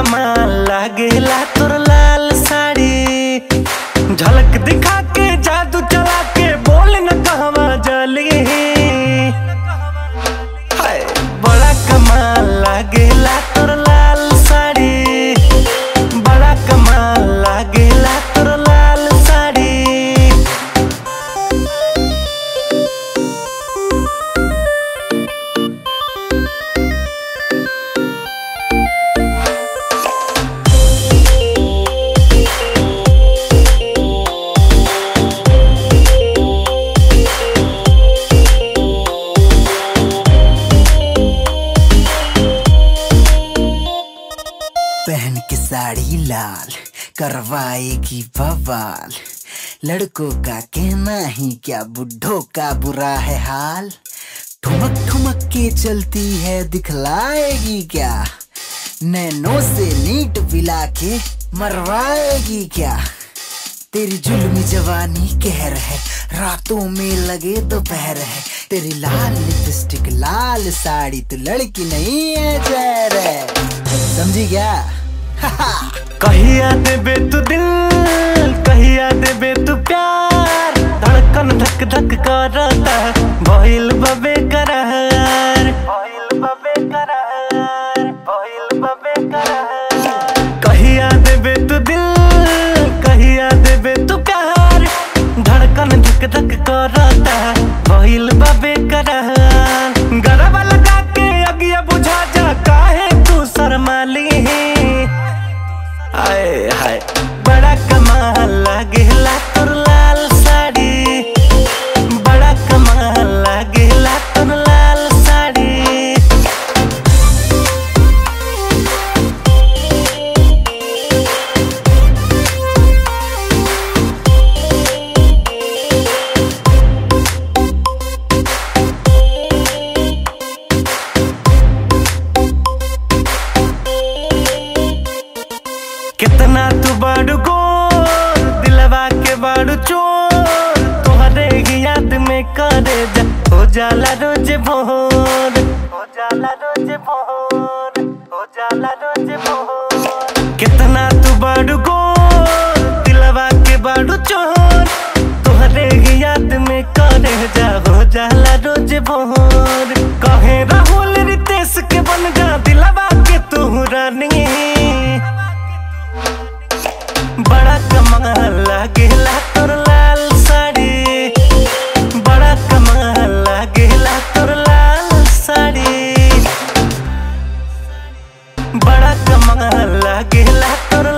कमाल लागेला तोर लाल साड़ी झलक दिखा के जादू चला के बोल न कहवा जली हाय बड़ा कमाल लागेला तोर लाल साड़ी बड़ा कमाल लागेला तोर लाल साड़ी पहन के साड़ी लाल करवाएगी बवाल लड़कों का कहना ही क्या बुढ़ों का बुरा है हाल ठुमक ठुमक के चलती है दिखलाएगी क्या नैनो से नीट पिला के मरवाएगी क्या तेरी जुल्मी जवानी कहर है रातों में लगे दोपहर है तेरी लाल लिपस्टिक लाल साड़ी तू लड़की नहीं है जहर है समझी क्या कहिया देबे तू दिल कहिया देबे तू प्यार धड़कन धक धक करता भइल बबे करार भइल बबे करार भइल बबे करार कहिया देबे तू दिल कहिया देबे तू प्यार धड़कन धक धक करता भइल बबे करार गरबा लगा के अगिया बुझा जा काहे तू शर्माली आए हाय बड़ा कमाल लागेला तोर लाल साड़ी बड़ा कमाल लागेला तोर लाल साड़ी कितना तू बड़ गोर दिलवा के बड़ चोर तोहरे ही याद में करे जा हो जाला रोज भोर हो जाला रोज भोर हो जाला रोज भोर कितना तू बड़ गोर दिलवा के बड़ चोर तोहरे ही याद में करे जा हो जाला रोज भोर कहे राहुल रितेश के बन जा दिलवा के तू रानी बड़ा कमाल लागेला तोर लाल साड़ी बड़ा कमाल लागेला तोर लाल साड़ी बड़ा कमाल लागेला तोर